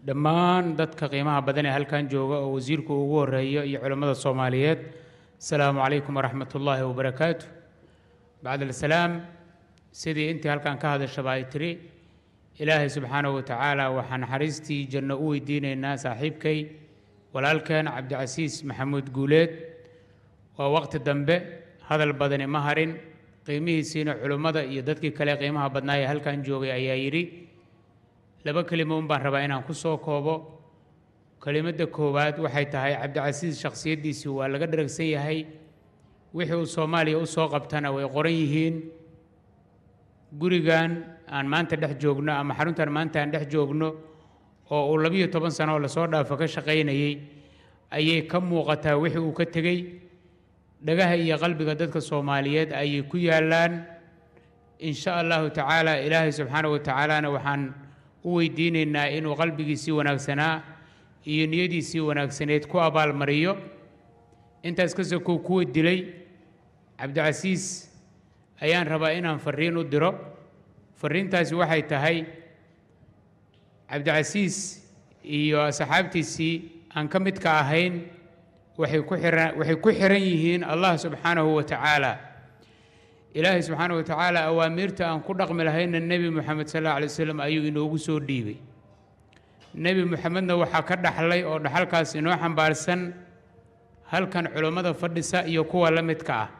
dhammaan dadka qiimaha badan ee halkan jooga oo wasiirku ugu horeeyo iyo culammada soomaaliyeed asalaamu calaykum waraxmat ullaahi wabarakaatu bacd alsalaam sidii intii halkan ka hadashaba ay tiri ilaahay subxaanahu wa tacaala waxaan naxariistii janno u weydiinaynaa saaxiibkay walaalkeen cabdicasiis maxamuud guuleed waa waqti dambe hadal badani ma harin qiimihiisiina culummada iyo dadkii kale qiimaha badnaa ee halkan joogay ayaa yidhi laba kelimo un baan rabaa inaan ku soo koobo kelimadda koowaad waxay tahay cabdicasiis shakhsiyaddiisii waa laga dharagsan yahay wixii uu soomaaliya u soo qabtana way qoran yihiin gurigan aan maanta dhex joogno ama xaruntan maanta aan dhex joogno oo uu labiyo toban sano oo lasoo dhaafo ka shaqaynayey ayay ka muuqataa wixii uu ka tegey dhagaha iyo qalbiga dadka soomaaliyeed ayay ku yaallaan in sha allahu tacaala ilaahay subxaanahu wa tacaalana waxaan u weydiinaynaa inuu qalbigiisii wanaagsanaa iyo niyadiisii wanaagsaneed ku abaalmariyo intaas ka sokow kuwa dilay cabdicasiis ayaan rabaa inaan farriin u diro farriintaasi waxay tahay cabdicasiis iyo asxaabtiisii aan ka midka ahayn waxay ku xiran waxay ku xiran yihiin allah subxaanahu wa tacaala ilaahay subxaanahu wa tacaala awaamiirta aan ku dhaqmi lahayna nebi moxamed sal alla alay wasalam ayuu inoogu soo dhiibay nebi moxamedna waxaa ka dhaxlay oo dhaxalkaas inoo xambaarsan halkan culummada fadhisa iyo kuwa la midka ah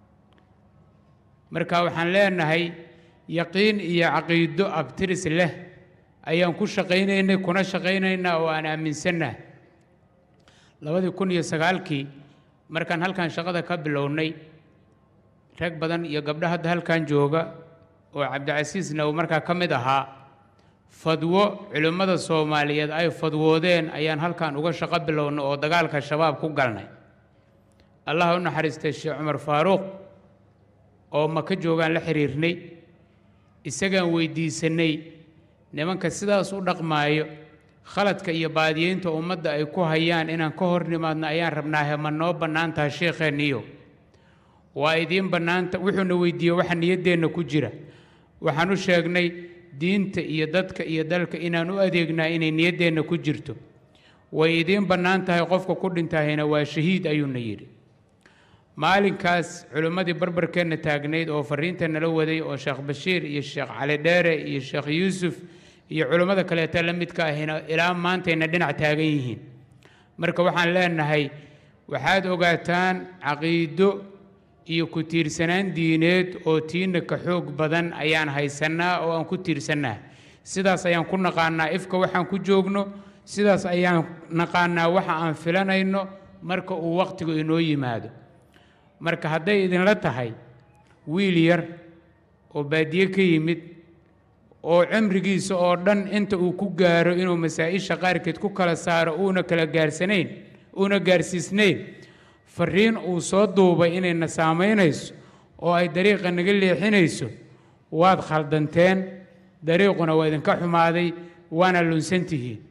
marka waxaan leenahay yaqiin iyo caqiido abtiris leh ayaan ku shaqaynaynay kuna shaqaynaynaa oo aan aaminsannaha labadii kun iyo sagaalkii markaan halkan shaqada ka bilownay rag badan iyo gabdho hadda halkan jooga oo cabdicasiisna uu markaa ka mid ahaa fadwo culimmada soomaaliyeed ay fadwoodeen ayaan halkan uga shaqo bilownay oo dagaalka shabaab ku galnay allah u naxariistay sheekh cumar faaruuq oo maka joogaan la xiriirnay isagaan weydiisanay nimanka sidaas u dhaqmaayo khaladka iyo baadiyeynta ummadda ay ku hayaan inaan ka hor nimaadno ayaan rabnaahe ma noo bannaan taha sheekheenniyo waa idiin bannaanta wuxuuna weydiiyey waxa niyaddeenna ku jira waxaan u sheegnay diinta iyo dadka iyo dalka inaan u adeegnaa inay niyaddeenna ku jirto way idiin bannaan tahay qofka ku dhintahayna waa shahiid ayuuna yidhi maalinkaas culimmadii barbarkeenna taagnayd oo farriinta nala waday oo sheekh bashiir iyo sheekh cali dheere iyo sheekh yuusuf iyo culimmada kaleeta la midka ahina ilaa maantayna dhinac taagan yihiin marka waxaan leenahay waxaad ogaataan caqiido iyo ku tiirsanaan diineed oo tiina ka xoog badan ayaan haysannaa oo aan ku tiirsannaa sidaas ayaan ku naqaanaa ifka waxaan ku joogno sidaas ayaan naqaanaa waxa aan filanayno marka uu wakhtigu inoo yimaado marka hadday idinla tahay wiil yar oo baadiye ka yimid oo cimrigiisa oo dhan inta uu ku gaaro inuu masaa-isha qaarkeed ku kala saaro uuna kala gaarsanayn uuna gaarsiisnayn farriin uu soo duubay inayna saamaynayso oo ay dariiqa naga leexinayso waad khaldanteen dariiquna waa idinka xumaaday waana lunsan tihiin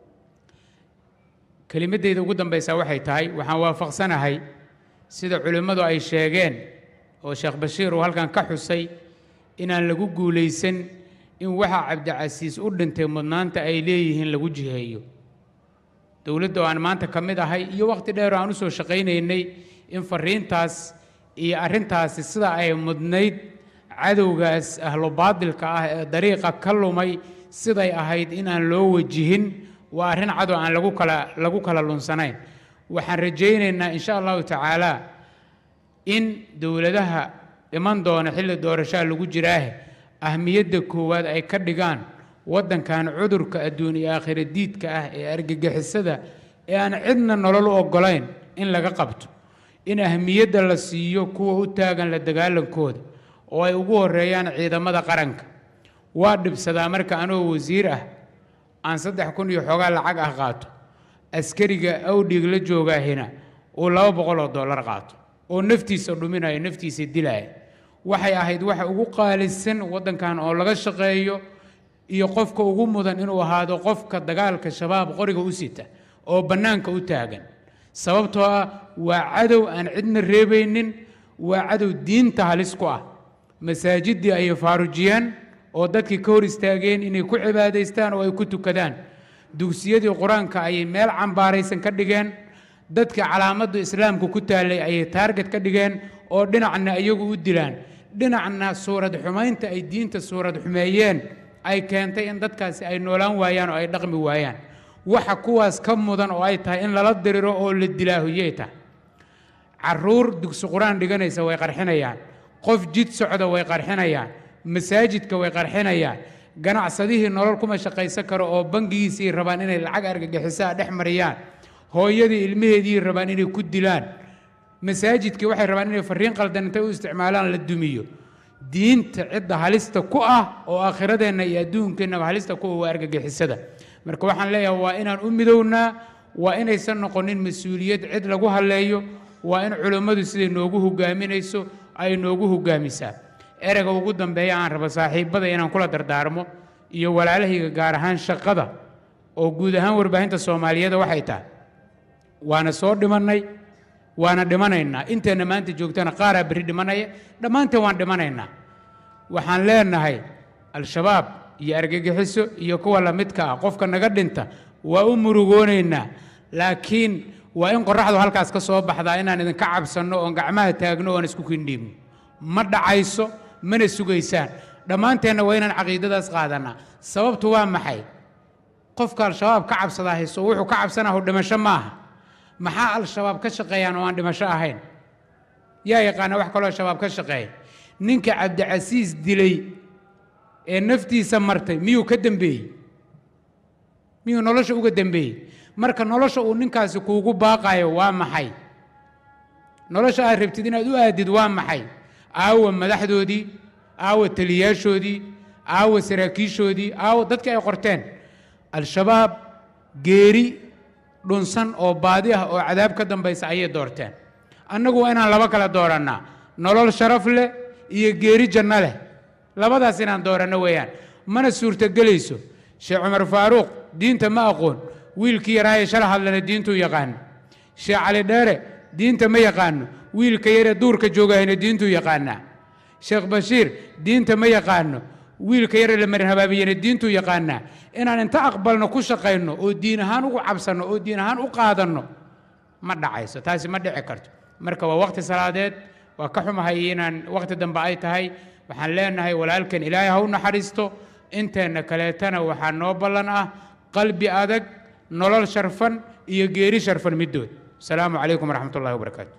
kelimaddayda ugu dambaysaa waxay tahay waxaan waafaqsanahay sida culimmadu ay sheegeen oo sheekh bashiir uu halkan ka xusay inaan lagu guulaysan in waxa cabdicasiis u dhintay mudnaanta ay leeyihiin lagu jiheeyo dowladda oo aan maanta ka mid ahay iyo wakhti dheer oo aan u soo shaqaynaynay in farriintaas iyo arrintaasi sida ay mudnayd cadowgaas ahlo baadilka ah ee dariiqa ka lumay siday ahayd inaan loo wajihin waa arrin cadow aan lagu kala lagu kala lunsanayn waxaan rajaynaynaa in sha allahu tacaala in dowladaha iman doona xilli doorashaa lagu jiraahe ahmiyadda koowaad ay ka dhigaan waddankan cudurka adduun iyo aakhira diidka ah ee argagixisada ee aan cidna nolol u oggolayn in laga qabto in ahmiyadda la siiyo kuwa u taagan la dagaalankooda oo ay ugu horreeyaan ciidamada qaranka waa dhibsadaa marka anoo wasiir ah aan saddex kun iyo xoogaa lacag ah qaato askariga awdhig la joogaahina uu laba boqol oo dollar qaato oo naftiisa dhuminayo naftiisa dilaya waxay ahayd waxa ugu qaalisan waddankan oo laga shaqeeyo iyo qofka ugu mudan inuu ahaado qofka dagaalka shabaab qoriga u sita oo bannaanka u taagan sababtoo ah waa cadow aan cidna reebaynin waa cadow diinta halis ku ah masaajiddii ayay faarujiyeen oo dadkii ka hor istaageen inay ku cibaadaystaan oo ay ku tukadaan dugsiyadii qur-aanka ayay meel cambaaraysan ka dhigeen dadka calaamaddu islaamka ku taallay ayay taarget ka dhigeen oo dhinacna iyagu u dilaan dhinacna suurad xumaynta ay diinta suurad xumeeyeen ay keentay in dadkaasi ay noolaan waayaan oo ay dhaqmi waayaan waxa kuwaas ka mudan oo ay tahay in lala diriro oo la dilaahuyey tahay caruur dugsi qur-aan dhiganaysa way qarxinayaan qof jid socda way qarxinayaan masaajidka way qarxinayaan ganacsadihii nolol kuma shaqaysan karo oo bangigiisii rabaan inay lacag argagixisaa dhex mariyaan hooyadii ilmaheedii rabaan inay ku dilaan masaajidkii waxay rabaan inay fariin qaldan intay u isticmaalaan la dumiyo diinta cidda halista ku ah oo aakhiradeenna iyo adduunkeennaba halista ku ah waa argagixisada marka waxaan leeyahay waa inaan u midownaa waa inaysan noqonin mas-uuliyad cid lagu halleeyo waa in culummadu siday noogu hogaaminayso ay noogu hogaamisaa ereyga ugu dambeeya aan rabo saaxiibbada inaan kula dardaarmo iyo walaalahayga gaar ahaan shaqada oo guud ahaan warbaahinta soomaaliyeeda waxay tahay waana soo dhimannay waana dhimanaynaa inteenna maanta joogtana qaaraa berri dhimanaya dhammaanteen waan dhimanaynaa waxaan leenahay al-shabaab iyo argagixiso iyo kuwa lamidka ah qofka naga dhinta waa u murugoonaynaa laakiin waa in qorraxdu halkaas ka soo baxdaa inaan idinka cabsanno oon gacmaha taagno oon isku kindhiibno ma dhacayso mana sugaysaan dhammaanteenna waa inaan caqiidadaas qaadannaa sababtu waa maxay qofka al-shabaab ka cabsadaa hayso wuxuu ka cabsanahu dhimasho maaha maxaa al-shabaab ka shaqeeyaan oo aan dhimasho ahayn yaa yaqaana wax kaloo shabaab ka shaqeeya ninka cabdicasiis dilay ee naftiisa martay miyuu ka dembeeyey miyuu nolosha uga dembeeyey marka nolosha uu ninkaasi kuugu baaqayo waa maxay nolosha aad rabtid inaad u aadid waa maxay aawa madaxdoodii aawa taliyaashoodii aawa saraakiishoodii aawa dadkii ay qorteen al-shabaab geeri dhunsan oo baadi ah oo cadaab ka dambaysa ayay doorteen annagu waa inaan laba kale doorannaa nolol sharaf leh iyo geeri janno leh labadaas inaan dooranno weeyaan mana suurtogelayso sheekh cumar faaruuq diinta ma aqoon wiilkii yaraaye shala hadlana diintuu yaqaano sheekh cali dheere diinta ma yaqaano wiilka yare duurka joogahayna diintuu yaqaanaa sheekh bashiir diinta ma yaqaano wiilka yare la marin habaabiyena diintuu yaqaanaa inaan inta aqbalno ku shaqayno oo diin ahaan ugu cabsanno oo diin ahaan u qaadanno ma dhacayso taasi ma dhici karto marka waa waqti salaadeed waa ka xumahay inaan waqti dambe ay tahay waxaan leenahay walaalkan ilaahay ha u naxariisto inteenna kaleetana waxaa noo ballan ah qalbi adag nolol sharfan iyo geeri sharfan middood asalaamu calaykum waraxmat ullahi wabarakaatu